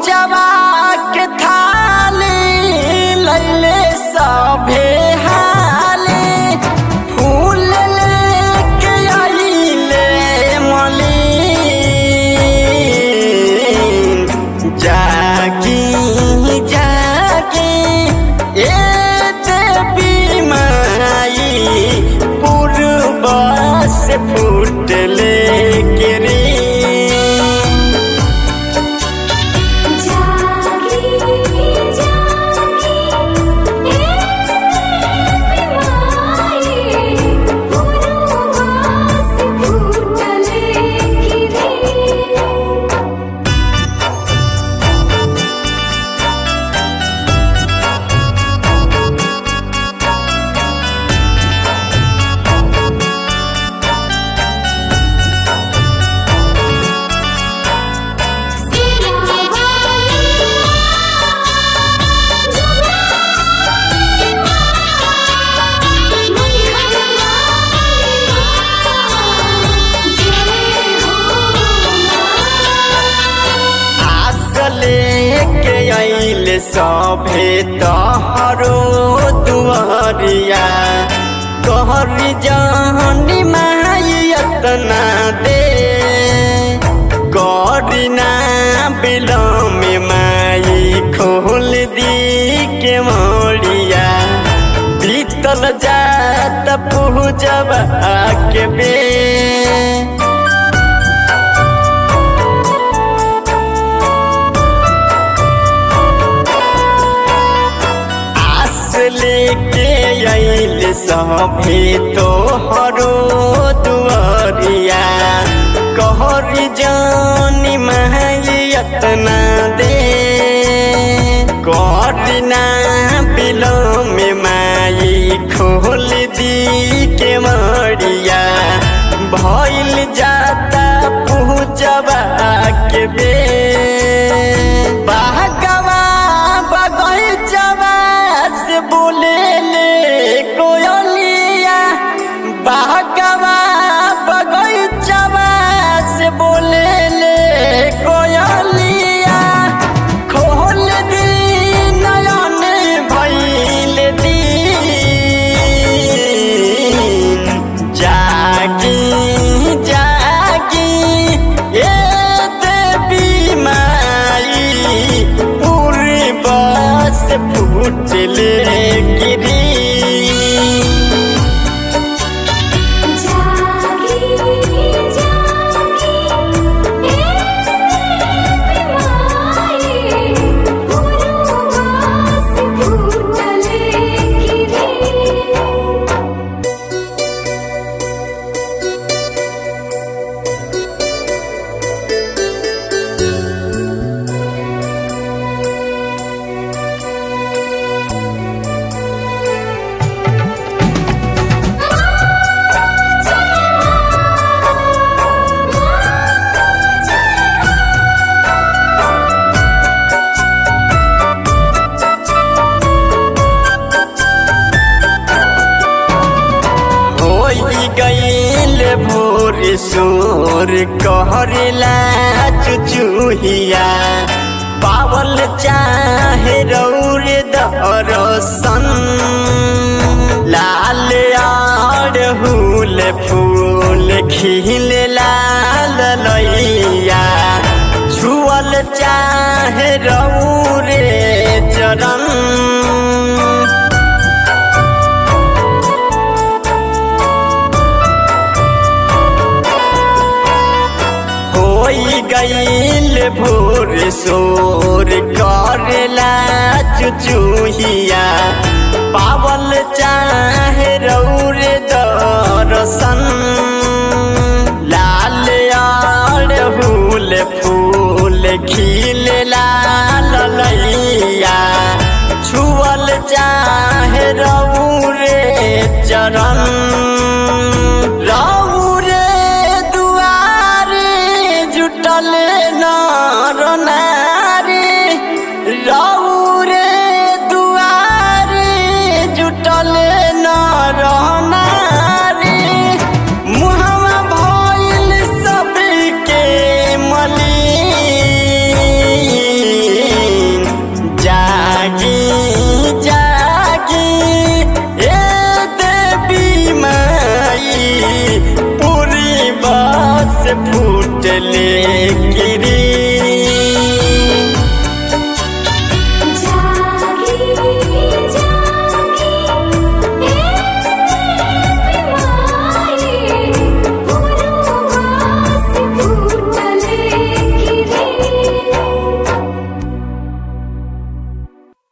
पूजवा के थाली लैले सभे हाली फूल लेके आइले मलिन जागी जागी ए देवी माई पूर्व से फूटले गिरी जागी जागी ए माई पुरवास फूटले गिरी आस लेके आइल सभे तहरो दुआरिया कहरी जानी माई अतना दे करीना बिलम माई खोल दी के मोड़िया बीतल जात पूजबा के बे आस लेके आइल सभे तोहरो दुआरिया कहरी जानी माई अतना दे करना बिलम माई खोल दी के मरिया भइल जाता पूजबा के बे बागवा बगैचवा से बोले ले कोयलिया बागवा बगैचवा से बोले ले कोयलिया खोल दी नयन भइल दिन जागी जागी ए देवी माई पूरी बस फूटले गिरी जागी जागी ए माई पुरवास फूटले गिरी होई गईल भोर सोर कहरला चुचुहिया पावल चाहे रौर दरसन लाल आड़हुल फूल खिल लाल लैया छुअल चाहे रौरे चरण होई गईल भोर सोर करला चुचुहिया पावल चाहे रौर दरसन लाल आड़हुल फूल खिल लाल लैया छुअल चाहे रौरे चरण रौरे दुआरे जुटल नर नारी रौरे दुआरे जुटल नर नारी मुहमा भइल सबके मलिन से फूटले